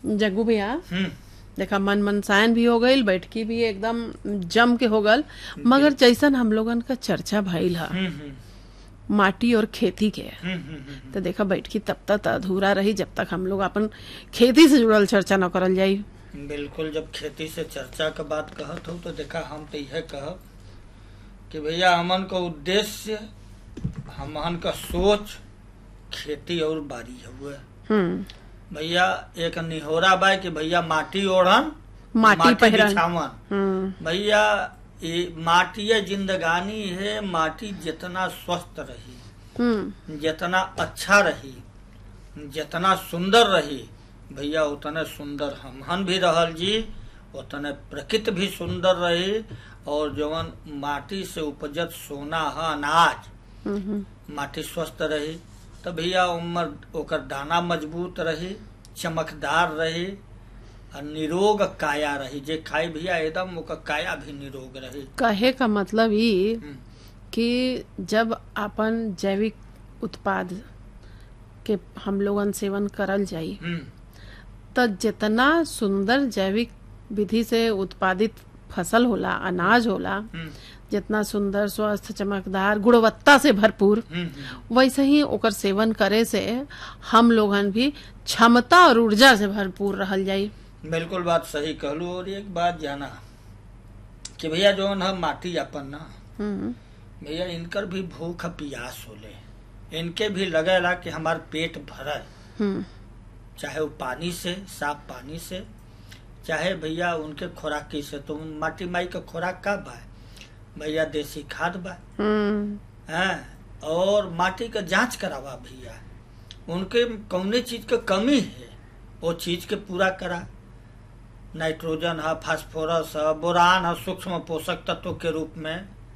जग्गू भैया हम्म देखा मन मनसायन भी हो गईल बैठकी भी एकदम जम के हो गल मगर जैसन हम लोगन का चर्चा भइल ह हम्म हम्म माटी और खेती के हम्म, हम्म, हम्म। तो देखा बैठकी तब तक अधूरा रही जब तक हम लोग अपन खेती से जुड़ल चर्चा न करल जाई बिल्कुल जब खेती से चर्चा के बात कहत हो तो देखा हम तो यह कहब कि भैया हमन का उद्देश्य हमन का सोच खेती और बारी हुए हम्म भैया एक निहोरा बा कि भैया माटी ओढ़न माटी पहिरन। बिछावन हम्म भैया ये माटी जिंदगानी है माटी जितना स्वस्थ रही हम्म जितना अच्छा रही जितना सुंदर रही भैया उतने सुंदर हमहन भी रहल जी उतने प्रकृति भी सुंदर रही और जवन माटी से उपजत सोना है अनाज हम्म माटी स्वस्थ रही तो भैया उमर ओकर दाना मजबूत रही चमकदार रही और निरोग काया रही जे खाई भैया एकदम ओकर काया भी निरोग रही कहे का मतलब ई हम्म, कि जब अपन जैविक उत्पाद के हम लोगन सेवन करल जाई हम्म, त जितना सुंदर जैविक विधि से उत्पादित फसल होला अनाज होला हम्म, जितना सुंदर स्वस्थ चमकदार गुणवत्ता से भरपूर हम्म, हम्म। वैसे ही ओकर सेवन करे से हम लोगन भी क्षमता और ऊर्जा से भरपूर रहल जाई बिल्कुल बात सही कहलू और एक बात जाना कि भैया जो है माटी अपन ना हम्म, भैया इनकर भी भूख पियास होले इनके भी लगेला कि हमार पेट भरल हम्म, चाहे वो पानी से साफ पानी से चाहे भैया उनके खुराकी से तो माटी माई का खुराक का बा भैया देसी खाद बा हम्म, हैं और माटी का जांच करावा भैया उनके कौने चीज के कमी है वो चीज के पूरा करा नाइट्रोजन है फास्फोरस है बोरान है सूक्ष्म पोषक तत्व के रूप में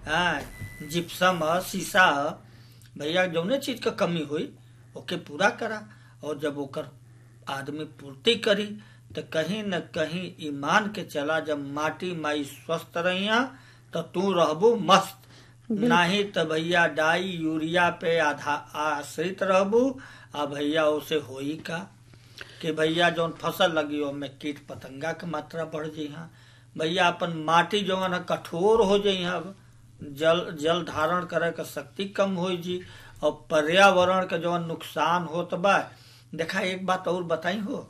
है जिप्सम है शीशा है भैया जौने चीज का कमी हुई ओके पूरा करा और जब ओकर आदमी पूर्ति करी तो कहीं न कहीं ईमान के चला जब माटी माई स्वस्थ रहिया तो तू रहबू मस्त नहीं तो भैया डाई यूरिया पे आधा आश्रित रहबू आ भैया उसे होई का कि भैया जौन फसल लगी ओमे कीट पतंगा के मात्रा बढ़ जइहा भैया अपन माटी जौन है कठोर हो जइहा जल जल धारण करे के शक्ति कम हो जी और पर्यावरण के जौन नुकसान होत बा देखा एक बात और बताई हो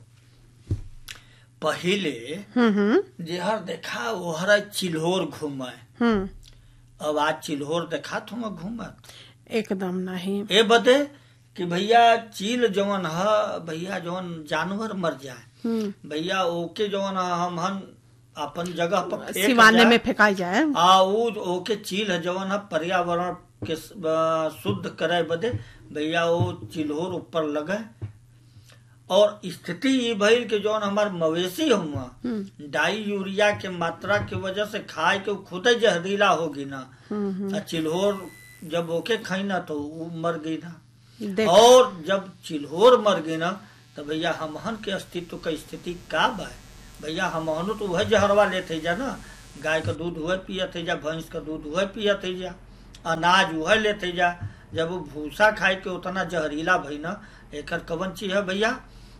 पहिले हम्म, हम्म, जेहर देखा ओहर चिल्होर घूमे हम्म, अब आज चिल्होर देखा तुम घूमत एकदम नहीं ए बदे कि भैया चील जवन ह भैया जवन जानवर मर जाए हम्म, भैया ओके जवन ह हमहन अपन जगह पर फेंक सिवाने जाए। में फेंकाई जाए आ उ ओके चील है जवन है पर्यावरण के स- अ, शुद्ध करे बदे भैया वो चिल्होर ऊपर लगे और स्थिति ये भइल कि जौन हमार मवेशी हुआ हम्म, डाई यूरिया के मात्रा की वजह से खाए के खुद जहरीला होगी ना हम्म, हम्म, आ चिल्होर जब ओके खाई ना तो वो मर गई ना देख और जब चिल्होर मर गई ना तो भैया हमहन के अस्तित्व का स्थिति का बा भैया हमहनो तो वह जहरवा लेते जा ना गाय का दूध वह पियत है जा भैंस का दूध वह पियत है जा अनाज वह लेते जा जब वो भूसा खाए के उतना जहरीला भई ना एकर कवन चीज है भैया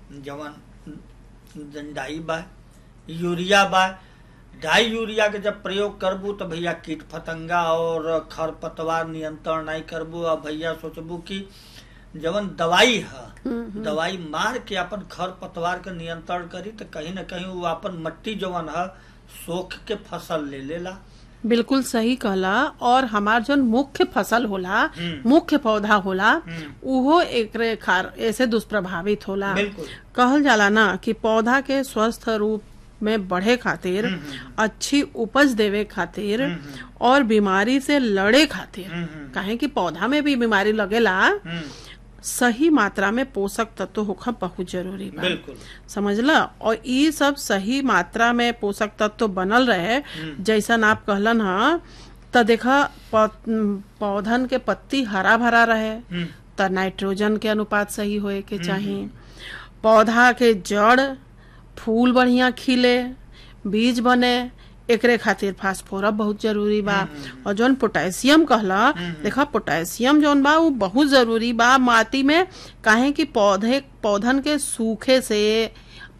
जवन डाई बा यूरिया बा डाई यूरिया के जब प्रयोग करबू तो भैया कीट फतंगा और खरपतवार नियंत्रण नहीं करबू अब भैया सोचबू कि जवन दवाई है दवाई मार के अपन खर पतवार के नियंत्रण करी तो कहीं न कहीं वो अपन मट्टी जवन है सोख के फसल ले लेला बिल्कुल सही कहला और हमार जो मुख्य फसल होला हम्म। मुख्य पौधा होला हम्म। उहो एकरे खार ऐसे दुष्प्रभावित होला बिल्कुल कहल जाला ना कि पौधा के स्वस्थ रूप में बढ़े खातिर हम्म, हम्म। अच्छी उपज देवे खातिर हम्म, हम्म। और बीमारी से लड़े खातिर हम्म, हम्म। काहे कि पौधा में भी बीमारी लगेला हम्म, सही मात्रा में पोषक तत्व होखा बहुत जरूरी बा बिल्कुल समझला और ये सब सही मात्रा में पोषक तत्व बनल रहे जैसन आप कहलन हा त देखा पौ- पौधन के पत्ती हरा भरा रहे हम्म, त नाइट्रोजन के अनुपात सही होए के चाहिए पौधा के जड़ फूल बढ़िया खिले बीज बने एकरे खातिर फास्फोरस बहुत जरूरी बा और जौन पोटेशियम कहला देखा पोटेशियम जौन बा वो बहुत जरूरी बा माटी में काहे कि पौधे पौधन के सूखे से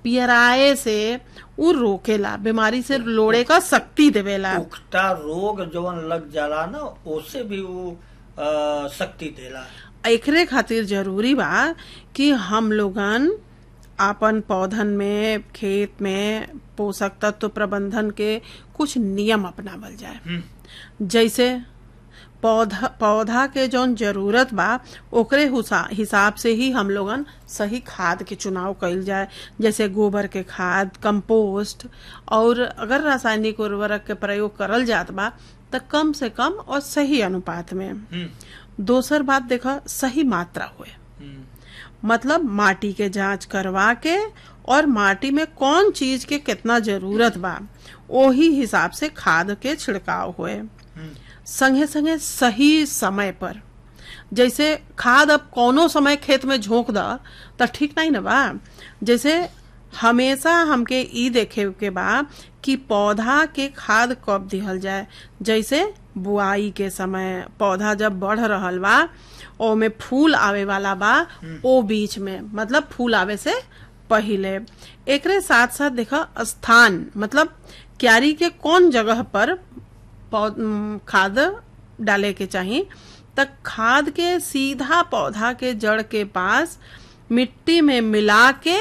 पियराए से उ रोकेला बीमारी से लोड़े का शक्ति देवेला उकटा रोग जवन लग जाला ना ओसे भी वो अ, शक्ति देला एकरे खातिर जरूरी बा कि हम लोगन आपन पौधन में खेत में पोषक तत्व प्रबंधन के कुछ नियम अपनावल जाए हम्म, जैसे पौधा पौधा के जौन जरूरत बा ओकरे हुसा- हिसाब से ही हम लोगन सही खाद के चुनाव कइल जाए जैसे गोबर के खाद कंपोस्ट और अगर रासायनिक उर्वरक के प्रयोग करल जात बा त कम से कम और सही अनुपात में हम्म, दोसर बात देखा सही मात्रा हुए हम्म, मतलब माटी के जांच करवा के और माटी में कौन चीज के कितना जरूरत बा ओही हिसाब से खाद के छिड़काव हुए हम्म, संगे संगे सही समय पर जैसे खाद अब कौनो समय खेत में झोंक द त ठीक नहीं न बा जैसे हमेशा हमके ई देखे के बा कि पौधा के खाद कब दिहल जाए जैसे बुआई के समय पौधा जब बढ़ रहल बा ओमे फूल आवे वाला बा ओ बीच में मतलब फूल आवे से पहिले एकरे साथ साथ देखा स्थान मतलब क्यारी के कौन जगह पर पौ- उम, खाद डाले के चाही तक खाद के सीधा पौधा के जड़ के पास मिट्टी में मिला के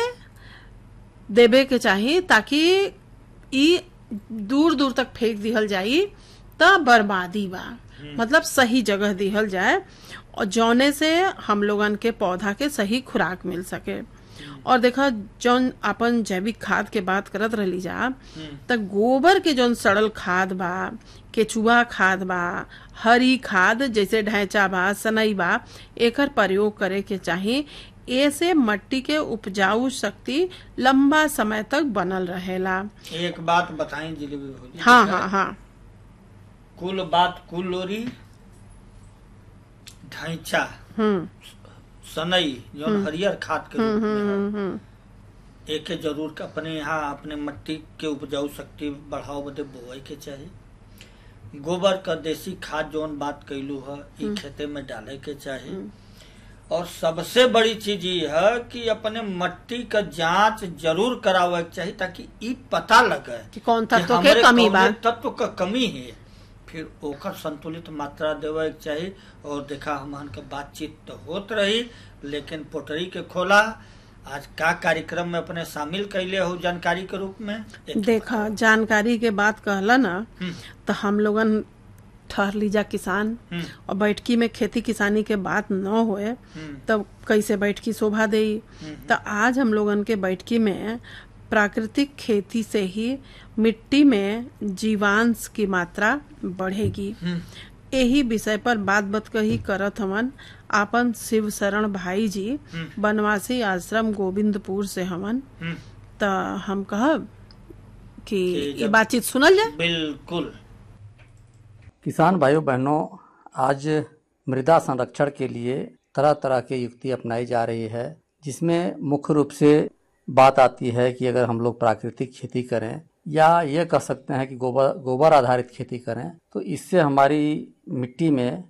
देबे के चाही ताकि ई दूर दूर तक फेंक दिहल जाई त बर्बादी बा मतलब सही जगह दिहल जाए और जौने से हम लोगन के पौधा के सही खुराक मिल सके और देखा जौन अपन जैविक खाद के बात करत रहली जा त गोबर के जौन सड़ल खाद बा केचुआ खाद बा हरी खाद जैसे ढैंचा बा सनई बा एकर प्रयोग करे के चाही ऐसे मट्टी के उपजाऊ शक्ति लंबा समय तक बनल रहेला एक बात बताई जिलेबी भौजी हाँ हाँ हाँ कुल बात कुल लोरी ढैंचा हम्म सनई जौन हरियर खाद के रूप में है हम्म हम्म एके जरूर के अपने यहाँ अपने मट्टी के उपजाऊ शक्ति बढ़ाओ बदे बोए के चाही गोबर का देसी खाद जौन बात कैलू है ई खेते में डाले के चाही और सबसे बड़ी चीज ये है कि अपने मट्टी का जांच जरूर करावे के चाही ताकि ई पता लगे कि कौन कि तत्व के हमरे कमी बा कौने तत्व का कमी है फिर ओकर संतुलित मात्रा देवे के चाही और देखा हमन के बातचीत तो होत रही लेकिन पोटरी के खोला आज का कार्यक्रम में अपने शामिल कैले हो जानकारी के रूप में एक- देखा जानकारी के बात कहला ना हम्म, तो हम लोगन ठहर लीजा किसान हम्म, और बैठकी में खेती किसानी के बात न होए हम्म, तब कैसे बैठकी शोभा देई हम्म, तो आज हम लोगन के बैठकी में प्राकृतिक खेती से ही मिट्टी में जीवांश की मात्रा बढ़ेगी हम्म, यही विषय पर बात बत कही करत हमन आपन शिव शरण भाई जी हम्म। बनवासी आश्रम गोविंदपुर से हमन हम्म, त हम कहब कि कि ये जब- बातचीत सुनल जाए बिल्कुल किसान भाइयों बहनों आज मृदा संरक्षण के लिए तरह तरह की युक्ति अपनाई जा रही है जिसमें मुख्य रूप से बात आती है कि अगर हम लोग प्राकृतिक खेती करें या ये कह सकते हैं कि गोबर गोबर आधारित खेती करें तो इससे हमारी मिट्टी में